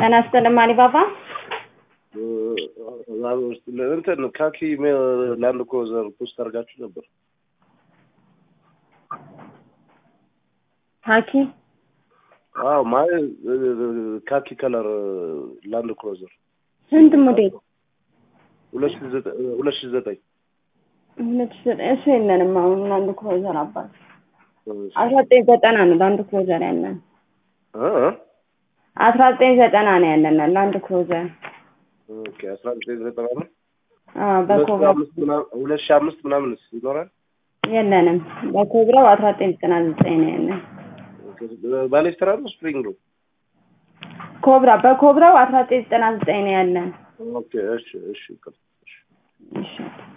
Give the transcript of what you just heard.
ጤና ይስጥልኝ አሊባባ። እንትን ካኪ ላንድ ክሩዘር ፖስት አድርጋችሁ ነበር። ካኪ አዎ ማለት ካኪ ከለር ላንድ ክሩዘር ስንት ሞዴል? ሁለት ሺህ ዘጠኝ ሁለት ሺህ ዘጠኝ ሁለት ሺህ ዘጠኝ እሱ የለንም አሁን ላንድ ክሩዘር አባት አስራ ዘጠኝ ዘጠና ነው ላንድ ክሩዘር ያለን እ አስራ ዘጠኝ ዘጠና ነው ያለን ላንድ ክሩዘር ኦኬ አስራ ዘጠኝ ዘጠና ነው። አዎ በኮብራ ሁለት ሺህ አምስት ምናምንስ ይኖራል? የለንም በኮብራው አስራ ዘጠኝ ዘጠና ዘጠኝ ነው ያለን ባሌስትራ ነው ስፕሪንግ ነው? ኮብራ በኮብራው አስራ ዘጠኝ ዘጠና ዘጠኝ ነው ያለን ኦኬ እሺ እሺ እሺ